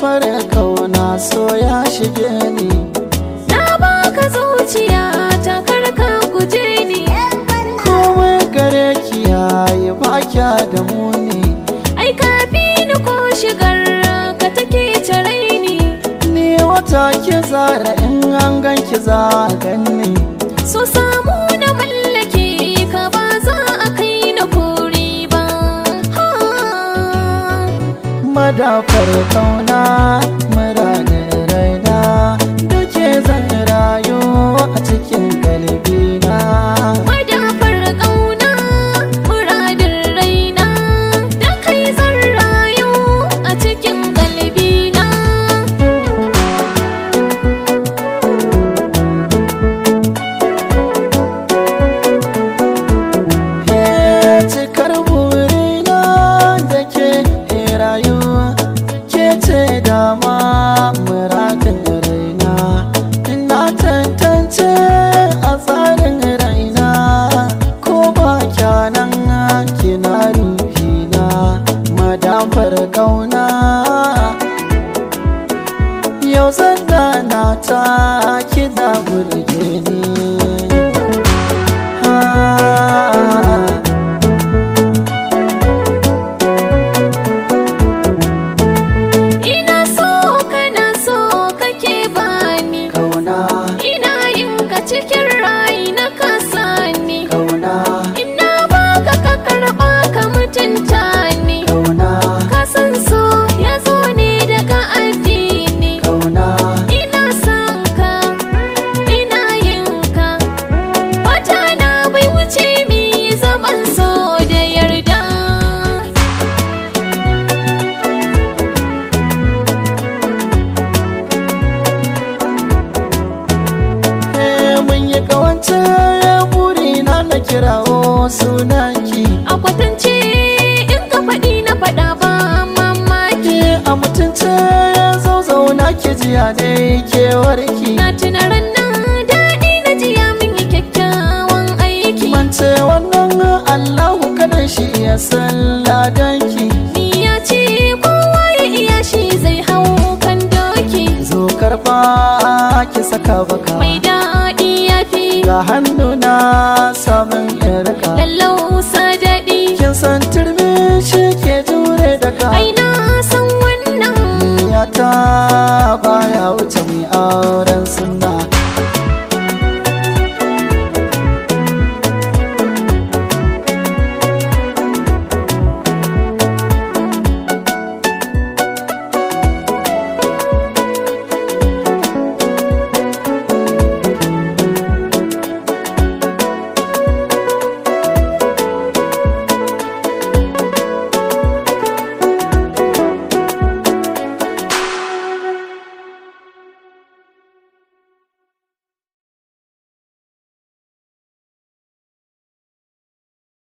fara kauna so ya shige ni Na baka zuciya ta karka guje ni komai gare ki yayi ba kya da muni Ai ka fi ni ko shigar ka take tare ni ni wata ki zara in an ganki za a ganni So samu na mallake ka ba za a kai na kori ba ha. madafar kauna muradin raina duke zan rayu a cikin kalbina Madafar ƙauna muradin raina Da kai zan rayu a cikin galbina Ke cikar burina da ke rayuwa ke ce dama muradin raina ina tantance a tsarin raina ko ba kyanan kina ruhina madafar kauna yau zan na ta kina burge ni Ah. Ina so kana so kake bani Kauna, Ina yin ka cikin rai na kasani kauna, Ina baka ka karɓa ka mutunta ni kauna, Ka san so ya zo ne daga addini kauna, Ina son ka, ina yin ka Wata na bai wuce mi zaman so da yarda Eh, mun yi kawance burina na kirawo sunanki A kwatance in ka faɗi na faɗa ba mamaki Ke a mutunce zo zauna ki jiya dai kewarki Na tuna ranar daɗi na jiya min yi kyakkyawan aiki Mance wannan Allahu kadan shi ya san ladanki Ni ya ce kowa ya iya shi zai hau kan doki Zo karba ki saka baka Mai daɗi ya fi Ga hannuna samun yarka lallausa daɗi Kin san turmi shi ke jure daga Ai na san wannan ya ta baya wuce mai auren sunna